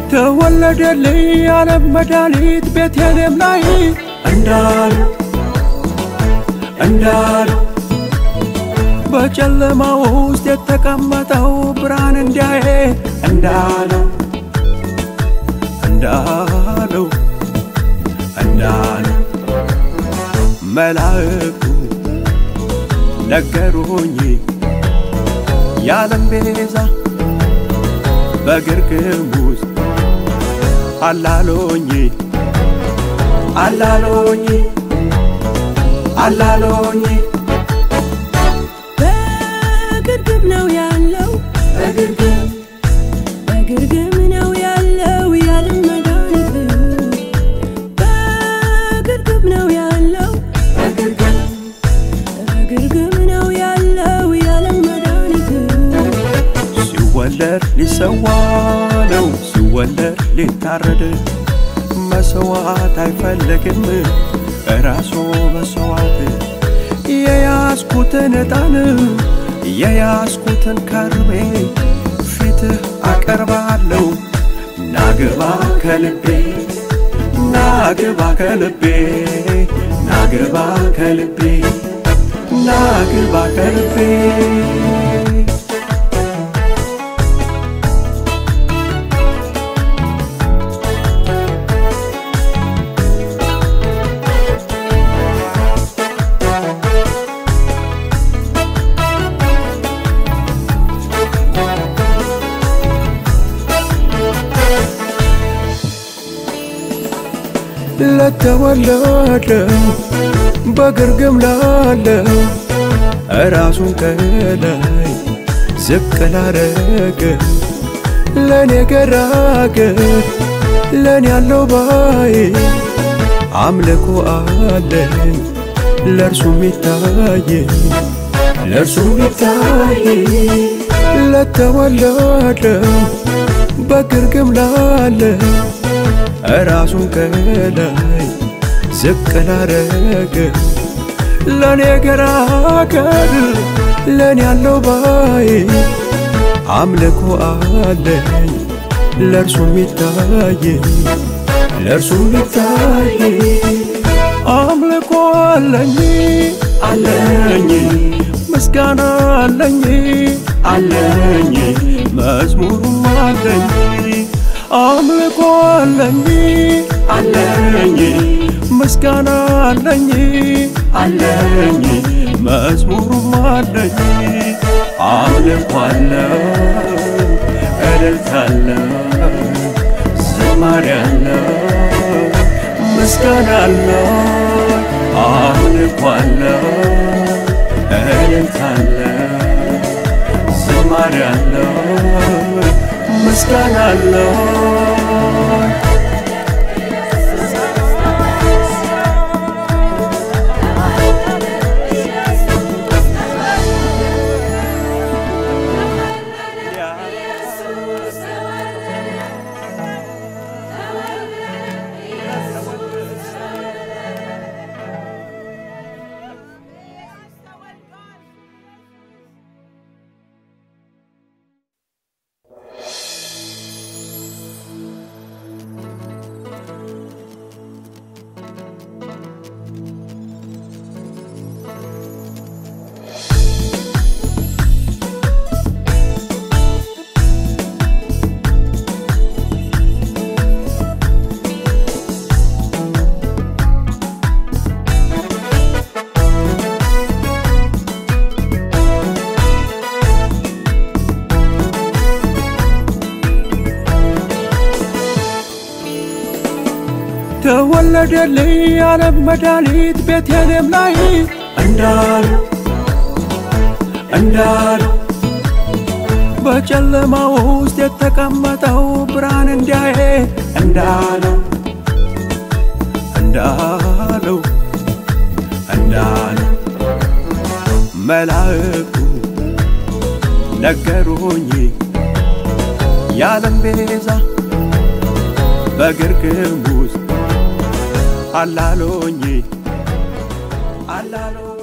ተወለደልኝ የዓለም መድኃኒት ቤተልሔም ላይ እንዳሉ እንዳሉ በጨለማ ውስጥ የተቀመጠው ብርሃን እንዲያየ እንዳለው እንዳለው እንዳለው መላእክቱ ነገሩኝ የዓለም ቤዛ በግርግም ውስጥ አላሎኝ አላሎኝ አላሎኝ በግርግም ነው ያለው በግርግም በግርግም ነው ያለው ያለም መድኃኒት በግርግም ነው ያለው በግርግም በግርግም ነው ያለው ያለም መድኃኒት ሲወለድ ሊሰዋ ነው ሲወለድ ሊታረድ መሰዋት አይፈለግም ራሱ መስዋዕት የያዝኩትን ዕጣን የያዝኩትን ከርቤ ፊትህ አቀርባለሁ ናግባ ከልቤ ናግባ ከልቤ ናግባ ከልቤ ናግባ ከልቤ ለተወለደው በግርግም ላለው ራሱን ከላይ ዝቅ ላረገ ለእኔ ገራገር ለእኔ ያለው ባይ አምልኮ አለኝ ለእርሱ ሚታይ ለእርሱ ሚታይ ለተወለደው በግርግም ላለው ራሱን ከላይ ዝቅ ላረገ ለእኔ ገራገር ለእኔ ያለው ባይ አምልኮ አለኝ ለእርሱ ሚታይ ለእርሱ ሚታይ አምልኮ አለኝ አለኝ ምስጋና አለኝ አለኝ መዝሙሩም አለኝ አምልኮ አለኝ አለኝ ምስጋና አለኝ አለኝ መዝሙሩም አለኝ አምልኮ አለው እልልታለው ዝማሬ አለው ምስጋና አለው አምልኮ አለው እልልታለው ዝማሬ አለው ምስጋና አለው ተወለደልኝ የዓለም መድኃኒት ቤተልሔም ላይ እንዳሉ እንዳሉ በጨለማ ውስጥ የተቀመጠው ብርሃን እንዲያየ እንዳለው እንዳለው እንዳለው መላእክቱ ነገሩኝ የዓለም ቤዛ በግርግም ውስጥ አላሎኝ አላሎኝ